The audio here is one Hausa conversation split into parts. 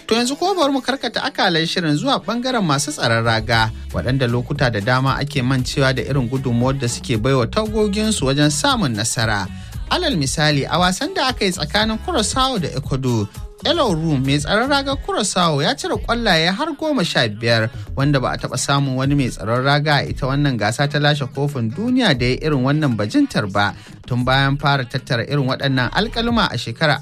To yanzu ko bari mu karkata akalan shirin zuwa bangaren masu tsaron raga waɗanda lokuta da dama ake mancewa da irin gudunmuwar da suke baiwa tagoginsu wajen samun nasara. Alal misali a wasan da aka yi tsakanin Curaçao da Ecuador Elo Room mai tsaron raga Curaçao ya cire kwallaye har goma sha biyar wanda ba a taɓa samun wani mai tsaron raga a ita wannan gasa ta lashe kofin duniya da ya irin wannan bajintar ba tun bayan fara tattara irin waɗannan alkalma a shekarar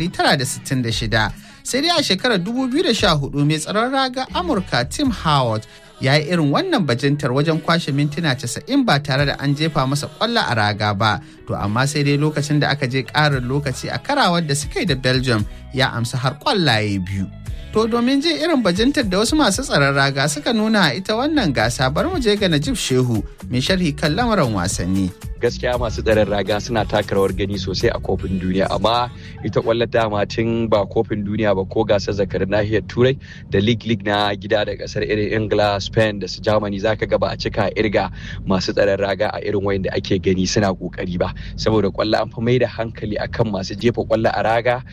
1966. Sai dai a shekarar 2014 mai tsaron raga Amurka Tim Howard ya yi irin wannan bajintar wajen kwashe mintuna 90 ba tare da an jefa masa kwallo a raga ba to amma sai dai lokacin da aka je ƙarin lokaci a karawar da suka yi da belgium ya amsa har kwallaye biyu to domin jin irin bajintar da wasu masu tsaron raga suka nuna a ita wannan gasa bar mu je ga najib shehu mai sharhi kan lamarin wasanni gaskiya masu tsaron raga suna taka rawar gani sosai a kofin duniya amma ita kwallon dama tun ba kofin duniya ba ko gasar zakar nahiyar turai da league league na gida da kasar irin ingila spain da su germany zaka ga ba a cika irga masu tsaron raga a irin wayan da ake gani suna kokari ba saboda kwallo an fi mai da hankali akan masu jefa kwallo a raga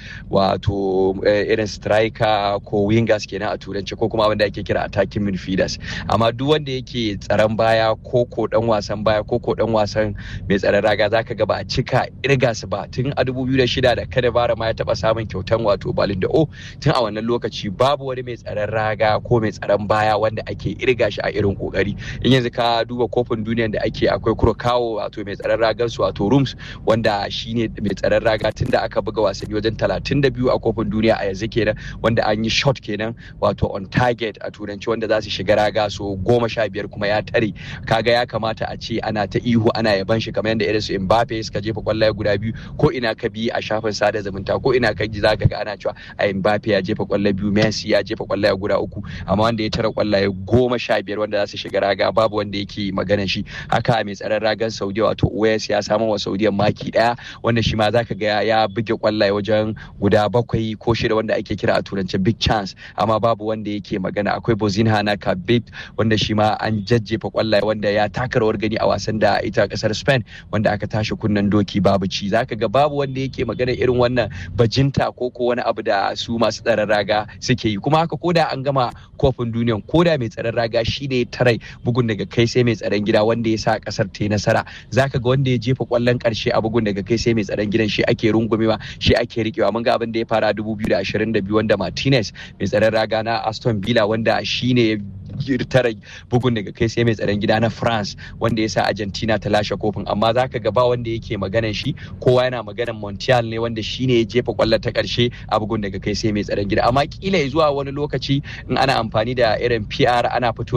wato irin striker ko wingers kenan a turanci ko kuma abin da ake kira attacking midfielders amma duk wanda yake tsaron baya ko ko dan wasan baya ko ko dan wasan mai tsaron raga za ka ga ba a cika irga su ba tun a 2006 da kada bara ma ya taba samun kyautan wato balin da o tun a wannan lokaci babu wani mai tsaron raga ko mai tsaron baya wanda ake irga shi a irin kokari in yanzu ka duba kofin duniya da ake akwai kurkawo wato mai tsaron ragan su wato rooms wanda shine mai tsaron raga tun da aka buga wasanni wajen 32 a kofin duniya a yanzu kenan wanda an yi shot kenan wato on target a turanci wanda za su shiga raga so goma sha biyar kuma ya tare kaga ya kamata a ce ana ta ihu ana yaban shi kamar yadda irin su Mbappe suka jefa kwallaye guda biyu ko ina ka bi a shafin sada zumunta ko ina ka ji zaka ga ana cewa a Mbappe ya jefa kwallaye biyu Messi ya jefa kwallaye guda uku amma wanda ya tara kwallaye goma sha biyar wanda za su shiga raga babu wanda yake magana shi haka mai tsaron ragan Saudiya wato Uwais ya samu wa Saudiya maki daya wanda shi ma zaka ga ya buge kwallaye wajen guda bakwai ko shida wanda ake kira a turance big chance amma babu wanda yake magana akwai Bozinha na Kabib wanda shi ma an jajjefa kwallaye wanda ya taka rawar gani a wasan da ita kasar Spain wanda aka tashi kunnen doki babu ci zaka ga babu wanda yake magana irin wannan bajinta ko ko wani abu da su masu tsaron raga suke yi kuma haka koda an gama kofin duniyan koda mai tsaron raga shi ne tarai bugun daga kai sai mai tsaron gida wanda ya sa kasar ta yi nasara zaka ga wanda ya jefa kwallon karshe a bugun daga kai sai mai tsaron gidan shi ake rungumewa shi ake rikewa mun ga abin da ya fara 2022 wanda Martinez mai tsaron raga na Aston Villa wanda shine tara bugun daga kai sai mai tsaron gida na France wanda ya sa Argentina ta lashe kofin amma zaka ga ba wanda yake maganan shi kowa yana maganan Montiel ne wanda shine ya jefa kwallon ta karshe a bugun daga kai sai mai tsaron gida amma kila zuwa wani lokaci in ana amfani da irin PR ana fito